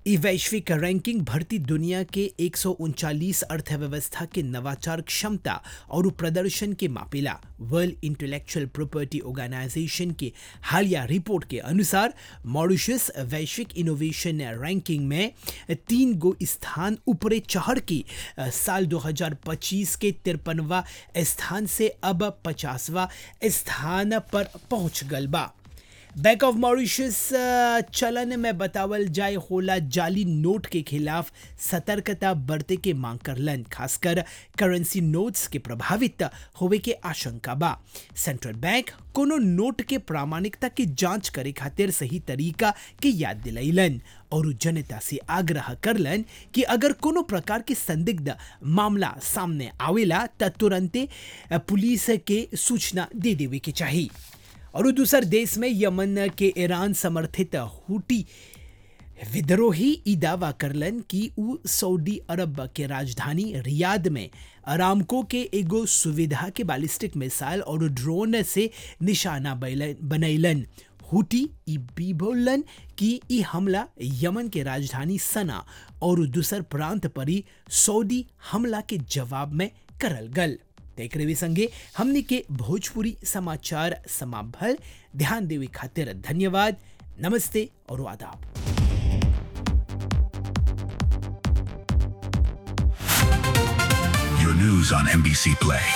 ई वैश्विक रैंकिंग भर्ती दुनिया के एक अर्थव्यवस्था के नवाचार क्षमता और प्रदर्शन के मापेला वर्ल्ड इंटेलेक्चुअल प्रॉपर्टी ऑर्गेनाइजेशन के हालिया रिपोर्ट के अनुसार मॉरिशस वैश्विक इनोवेशन रैंकिंग में तीन गो स्थान ऊपरे चढ़ के अ, साल 2025 के तिरपनवा स्थान से अब पचासवा स्थान पर पहुंच गल बा बैंक ऑफ मॉरिशस अ, चलन में बतावल जाए होला जाली नोट के खिलाफ सतर्कता बरते के मांग करलन खासकर करेंसी नोट्स के प्रभावित होवे के आशंका बा सेंट्रल बैंक कोनो नोट के प्रामाणिकता की जांच करे खातिर सही तरीका के याद दिलैलन और जनता से आग्रह करलन कि अगर कोनो प्रकार के संदिग्ध मामला सामने आवेला त तुरंते अ, पुलिस के सूचना दे देवे के चाहिए और दूसर देश में यमन के ईरान समर्थित हुटी विद्रोही ई दावा करलन कि उ सऊदी अरब के राजधानी रियाद में अरामको के एगो सुविधा के बैलिस्टिक मिसाइल और ड्रोन से निशाना बैलन- बनैलन हुटी ई भी बोलन कि ई हमला यमन के राजधानी सना और दूसर प्रांत पर ही सऊदी हमला के जवाब में करल गल देख रहे संगे हमने के भोजपुरी समाचार समाभल ध्यान देवे खातिर धन्यवाद नमस्ते और आदाब Your news on NBC Play